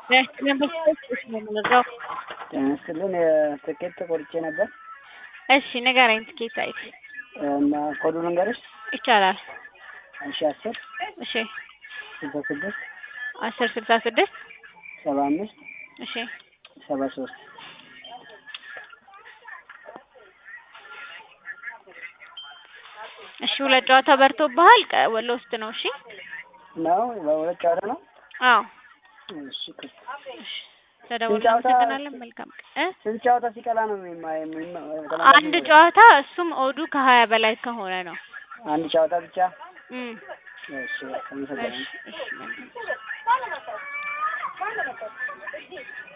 በስልክ ነው የምንረዳው። ጤና ይስጥልን ትኬት ቆርጬ ነበር እሺ ንገረኝ ትኬት አይት እና ኮዱ ልንገርሽ ይቻላል። እሺ አስር እሺ ስልሳ ስድስት አስር ስልሳ ስድስት ሰባ አምስት እሺ ሰባ ሶስት እሺ ሁለት ጨዋታ በርቶብሃል። ቀ- ወሎ ውስጥ ነው። እሺ ነው በሁለት ጨዋታ ነው። አዎ እሺ ክስ ተደውሎ ስንት ጨዋታ- እናመሰግናለን። መልካም ቀን እ ስንት ጨዋታ ሲቀላ ነው የሚማ- የሚማ- አንድ ጨዋታ እሱም ኦዱ ከሀያ በላይ ከሆነ ነው። አንድ ጨዋታ ብቻ እም እሺ በቃ አመሰግናለሁ። እሺ እሺ መልካም